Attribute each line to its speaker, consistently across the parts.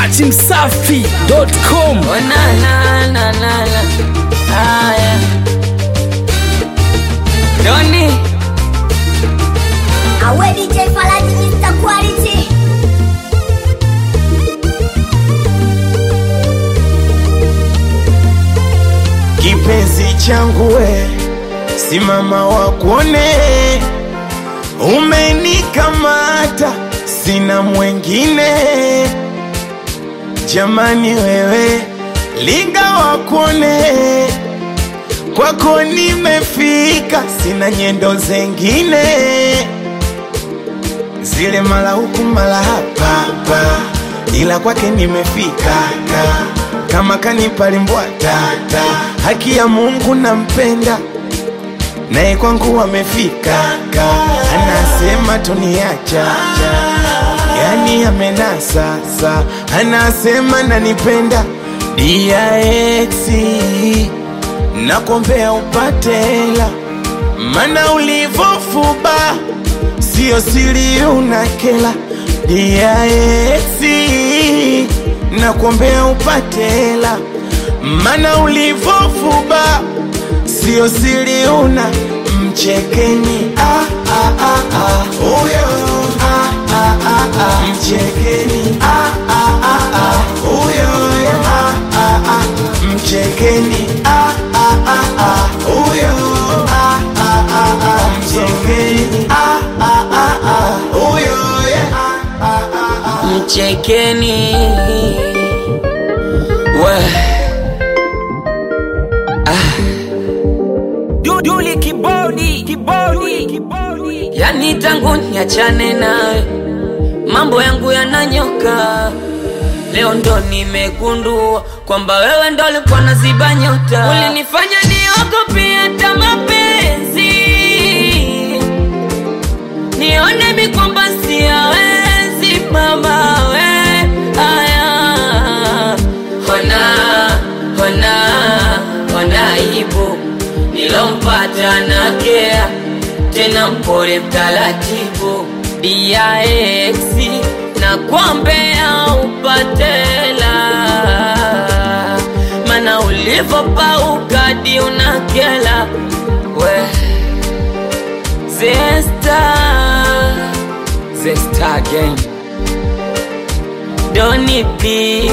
Speaker 1: dachimsafi.com
Speaker 2: Oh, na, na, na, na, na. Ah, yeah. Doni
Speaker 3: Awe DJ Falaji Mr. Quality
Speaker 4: Kipenzi changu we, simama wakuone, umenikamata, sina mwengine. Jamani wewe, linga wakuone, kwako nimefika, sina nyendo zengine, zile mala huku mala hapa hapa, ila kwake nimefika ka kama kanipalimbwa tata, haki ya Mungu nampenda, naye kwangu amefika ka, anasema tuniacha yani amenasa sa, anasema nanipenda DIX nakombea upate hela, mana ulivofuba sio siri unakela DIX nakuombea upate hela, mana ulivofuba sio siri una mchekeni ah, ah, ah, ah. Huyo ah, ah, ah, ah. mchekeni ah, ah, ah, ah. Huyo ah, ah, ah. mchekeni ah, ah, ah, ah. Huyo ah, ah, ah, ah. mchekeni ah, ah, ah, ah. Huyo ah, ah, ah, ah.
Speaker 2: mchekeni we
Speaker 1: Duduli kibodi kibodi kibodi
Speaker 2: yani tangu niachane nawe mambo yangu yananyoka leo ndo nimegundua kwamba wewe ndo ulikuwa naziba nyota ulinifanya niogope hata mapenzi nione mi kwamba siyawezi mama we aya ona ona ona aibu nilompata na kea tena mpole mtaratibu DIX na kuombea upatela mana ulivopauka di unakela we Zesta Zesta again Doni B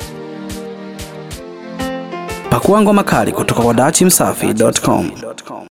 Speaker 1: pakua ngoma kali kutoka kwa dachimsafi.com